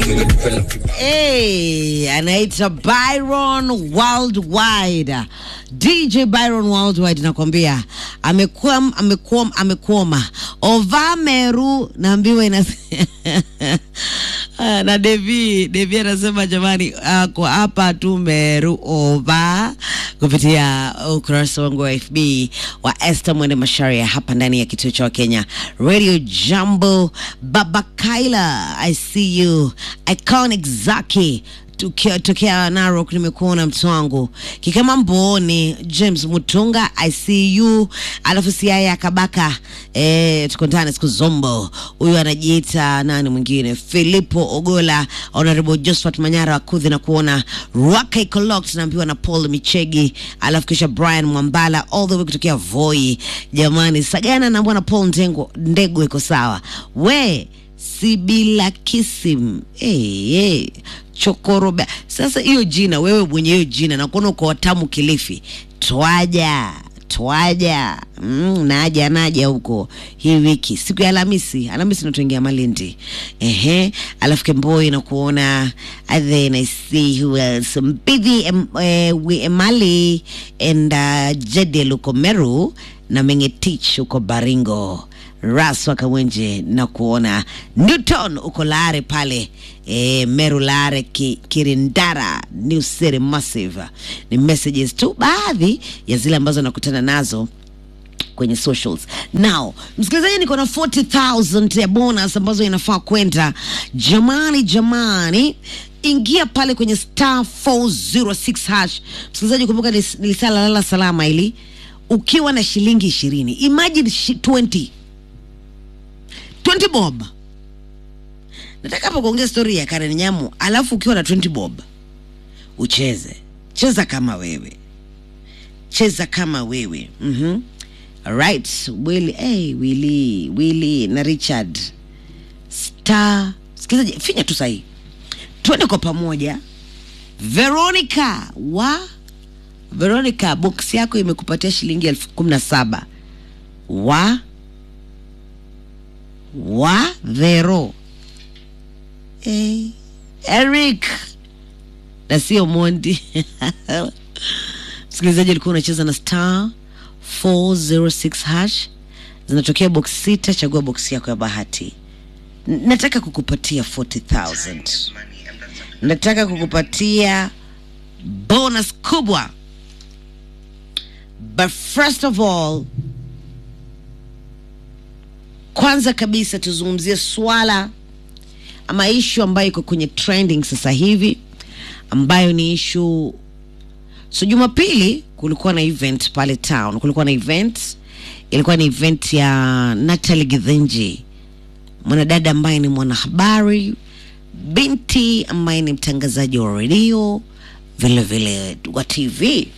Hey, anaitwa Byron Worldwide. DJ Byron Worldwide nakwambia amekuwa amekuwa amekuoma ova meru naambiwa ina Ah, na Devi Devi anasema jamani, uh, kwa hapa tu Meru ova kupitia ukurasa wangu wa FB wa Esther Mwende Masharia hapa ndani ya kituo cha Kenya Radio Jambo. Baba Kaila, I see you. Iconic Zaki Tukia- tokea Narok, nimekuona mtu wangu Kikama Mboni, James Mutunga, I see you. Alafu Siaya Kabaka, eh, tuko ndani siku zombo. Huyu anajiita nani mwingine, Filipo Ogola, Honorable Josephat Manyara wakudhi na kuona Rwaka Ikolok, tunaambiwa na Paul Michegi, alafu kisha Brian Mwambala all the way kutokea Voi. Jamani, Sagana na bwana Paul Ndengo, Ndego iko sawa we Sibila Kisim hey, hey. Chokoroba. Sasa hiyo jina wewe mwenye hiyo jina nakuona uko watamu Kilifi, twaja twaja mm, naja naja huko hii wiki siku ya Alhamisi. Alhamisi natuingia Malindi, ehe, alafu Kemboi na kuona and then I see who else Mbithi em, eh, we Emali and uh, Jedel huko Meru na Mengetich huko Baringo Raswa Kawenje na kuona Newton uko Lare pale e, Meru Lare ki, Kirindara New City Massive. Ni messages tu baadhi ya zile ambazo nakutana nazo kwenye socials. Now, msikilizaji, niko na 40000 ya bonus ambazo inafaa kwenda. Jamani, jamani, ingia pale kwenye star 406 hash. Msikilizaji, kumbuka nilis- nilisala lala salama ili ukiwa na shilingi ishirini, imagine shi, 20 20 bob. Nataka hapa kuongea story ya Karen Nyamu, alafu ukiwa na 20 bob ucheze, cheza kama wewe cheza kama wewe mm-hmm. Alright, Willy, hey, Willy, Willy na Richard star sikilizaji, finya tu sahii, twende kwa pamoja. Veronica wa Veronica, box yako imekupatia shilingi elfu kumi na saba wa wa Vero hey, Eric na sio Mondi msikilizaji alikuwa unacheza na star 406 hash zinatokea box sita chagua box yako ya bahati N- nataka kukupatia 40000 nataka kukupatia bonus kubwa but first of all kwanza kabisa tuzungumzie swala ama ishu ambayo iko kwenye trending sasa hivi ambayo ni ishu so jumapili kulikuwa na event pale town kulikuwa na event ilikuwa ni event ya natalie githinji mwanadada ambaye ni mwanahabari binti ambaye ni mtangazaji wa redio vile vile wa tv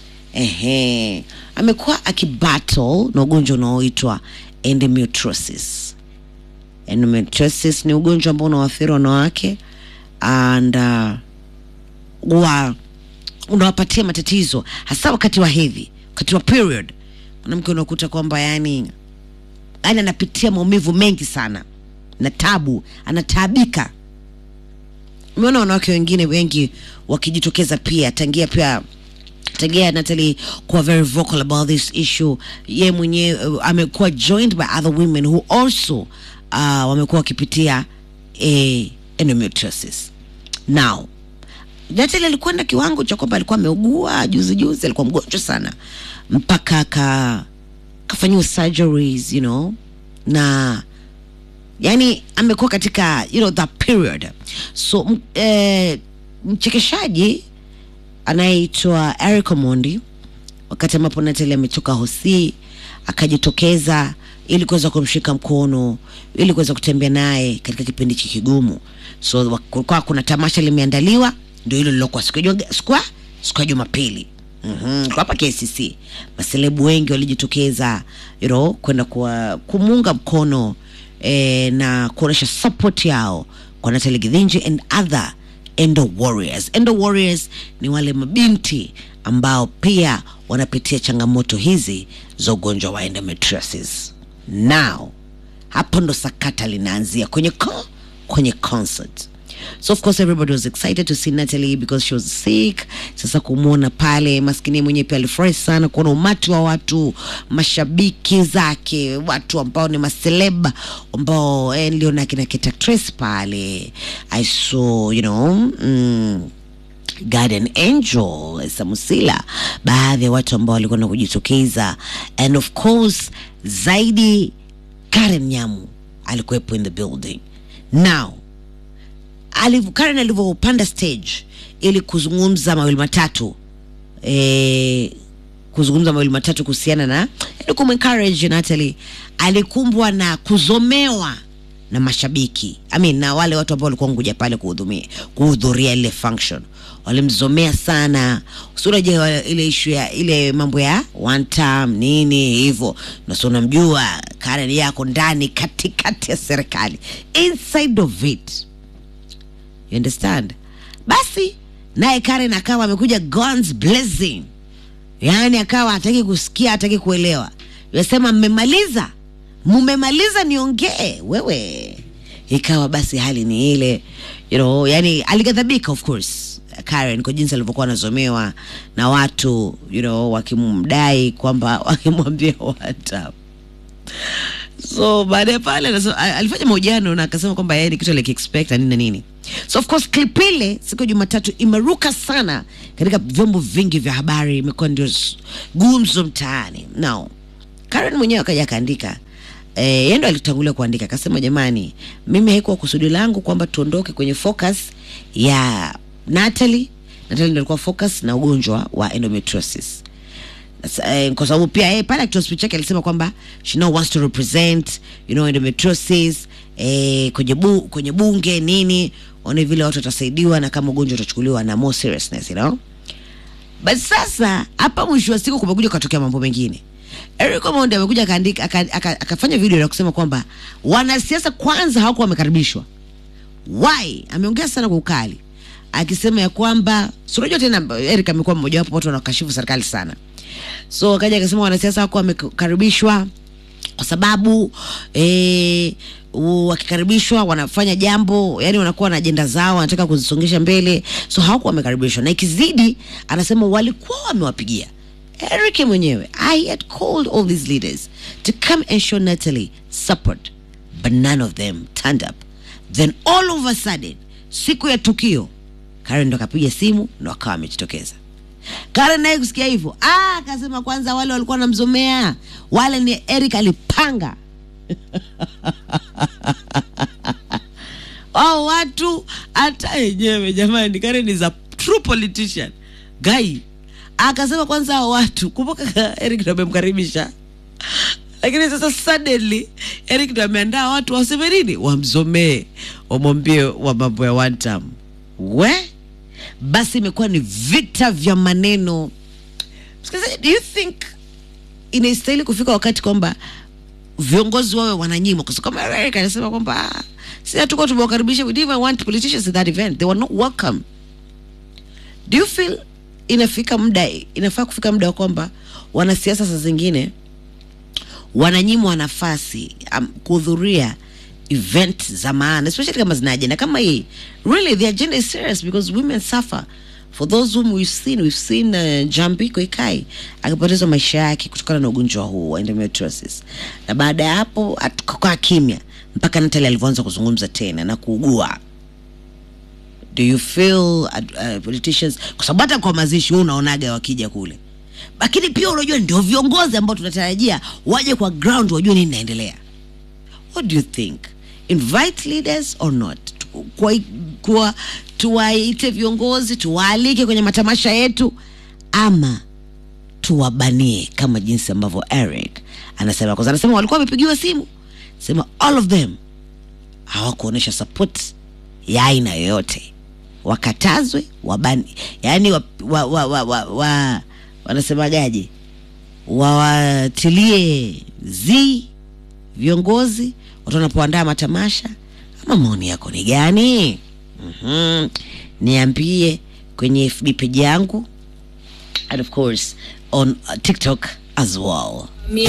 ehe amekuwa akibattle na ugonjwa unaoitwa endometriosis endometriosis ni ugonjwa ambao unawaathiri wanawake and uh, wa unawapatia matatizo hasa wakati wa hedhi wakati wa period mwanamke unakuta kwamba yani yani anapitia maumivu mengi sana na tabu anataabika umeona wanawake wengine wengi wakijitokeza pia tangia pia tangia Natalie kuwa very vocal about this issue ye mwenyewe uh, amekuwa joined by other women who also uh, wamekuwa wakipitia eh, endometriosis now Natalie alikwenda kiwango cha kwamba alikuwa ameugua juzi juzi, alikuwa mgonjwa sana mpaka aka kafanyiwa surgeries you know, na yani amekuwa katika you know, that period so m- eh, mchekeshaji anayeitwa Eric Omondi wakati ambapo Natalie ametoka hosi akajitokeza ili kuweza kumshika mkono ili kuweza kutembea naye katika kipindi hiki kigumu. So wa- kulikuwa kuna tamasha limeandaliwa, ndio hilo lilokuwa siku ya Juma- siku ya- siku ya Jumapili mm kwa hapa KCC, maselebu wengi walijitokeza you know, kwenda kuwa- kumuunga mkono eh, na kuonyesha support yao kwa Natalie Githinji and other endo warriors. Endo warriors ni wale mabinti ambao pia wanapitia changamoto hizi za ugonjwa wa endometriosis. Now hapo ndo sakata linaanzia kwenye ko, kwenye concert so of course everybody was excited to see Natalie because she was sick sasa kumwona pale maskini mwenyewe pia alifurahi sana kuona umati wa watu mashabiki zake watu ambao ni maseleba ambao eh, niliona kina Keta Trace pale I saw you know mm, Garden Angel Samusila, baadhi ya watu ambao walikuwa na kujitokeza, and of course zaidi Karen Nyamu alikuwepo in the building. Now aliv, Karen alivyopanda stage ili kuzungumza mawili matatu eh, kuzungumza mawili matatu kuhusiana na yani kumencourage Natalie, alikumbwa na kuzomewa na mashabiki I mean, na wale watu ambao walikuwa nguja pale kuhudhumia kuhudhuria ile function walimzomea sana usiunajua ile ishu ya ile mambo ya one time nini hivyo nasi unamjua Karen yako ndani katikati ya serikali inside of it you understand basi naye Karen akawa amekuja guns blazing yaani akawa hataki kusikia hataki kuelewa yasema mmemaliza mmemaliza niongee wewe ikawa basi hali ni ile you know, yani alighadhabika of course Karen kwa jinsi alivyokuwa anazomewa na watu you know, wakimdai kwamba wakimwambia wata so baadaye pale anasema- a- alifanya mahojiano na akasema kwamba yeye ni kitu alikiexpect na nini na nini so of course clip ile siku ya jumatatu imeruka sana katika vyombo vingi vya habari imekuwa ndio s- gumzo mtaani now Karen mwenyewe akaja akaandika eh, yeye ndo alitangulia kuandika akasema, jamani, mimi haikuwa kusudi langu kwamba tuondoke kwenye focus ya Natalie. Natalie ndo alikuwa focus na ugonjwa wa endometriosis Sasa, eh, kwa sababu pia yeye pale akitoa speech yake alisema kwamba she now wants to represent you know endometriosis eh, kwenye, bu, kwenye bunge nini, one vile watu watasaidiwa na kama ugonjwa utachukuliwa na more seriousness you know basi sasa hapa mwisho wa siku kumekuja kutokea mambo mengine Eric Omondi amekuja akaandika aka- aka- akafanya video ya kusema kwamba wanasiasa kwanza hawakuwa wamekaribishwa. Why? Ameongea sana kwa ukali akisema ya kwamba si unajua tena Eric amekuwa mmoja wapo watu wanaokashifu serikali sana, so akaja akasema wanasiasa hawakuwa wamekaribishwa kwa sababu eh, u- wakikaribishwa wanafanya jambo yani wanakuwa na ajenda zao wanataka kuzisongesha mbele so hawakuwa wamekaribishwa na ikizidi anasema walikuwa wamewapigia Eric mwenyewe I had called all these leaders to come and show Natalie support but none of them turned up then all of a sudden siku ya tukio Karen ndo akapiga simu ndo akawa amejitokeza Karen naye kusikia hivyo ah, akasema kwanza wale walikuwa wanamzomea wale ni Eric alipanga au watu hata yenyewe jamani, Karen is a true politician guy. Akasema kwanza hao watu, kumbuka Eric ndo amemkaribisha, lakini sasa suddenly Eric ndo ameandaa watu waseme nini, wamzomee, wamwambie wa mambo ya one time. We basi imekuwa ni vita vya maneno. Msikilizaji, do you think inastahili kufika wakati kwamba viongozi wawe wananyimwa kwa sababu kama Eric anasema kwamba ah, si hatukuwa tumewakaribisha we didn't even want politicians at that event they were not welcome do you feel inafika muda inafaa kufika muda wa kwamba wanasiasa saa zingine wananyimwa nafasi um, kuhudhuria event za maana especially kama zina agenda kama hii really the agenda is serious because women suffer for those whom we've seen we've seen uh, Jambi Koikai akipoteza maisha yake kutokana na ugonjwa huu wa endometriosis na baada ya hapo akakaa kimya mpaka Natalie alivyoanza kuzungumza tena na kuugua do you feel uh, uh, politicians kwa sababu hata kwa mazishi wewe unaonaga wakija kule lakini pia unajua ndio viongozi ambao tunatarajia waje kwa ground wajue nini inaendelea what do you think invite leaders or not Tu- kwa, kwa tuwaite viongozi tuwaalike kwenye matamasha yetu ama tuwabanie kama jinsi ambavyo Eric anasema kwanza anasema walikuwa wamepigiwa simu sema all of them hawakuonyesha support ya aina yoyote wakatazwe wabani yani wa, wa, wa, wa, wa, wa, wanasemagaje wawatilie zi viongozi watu wanapoandaa matamasha ama maoni yako ni gani mm-hmm. niambie kwenye fb page yangu and of course on uh, tiktok as well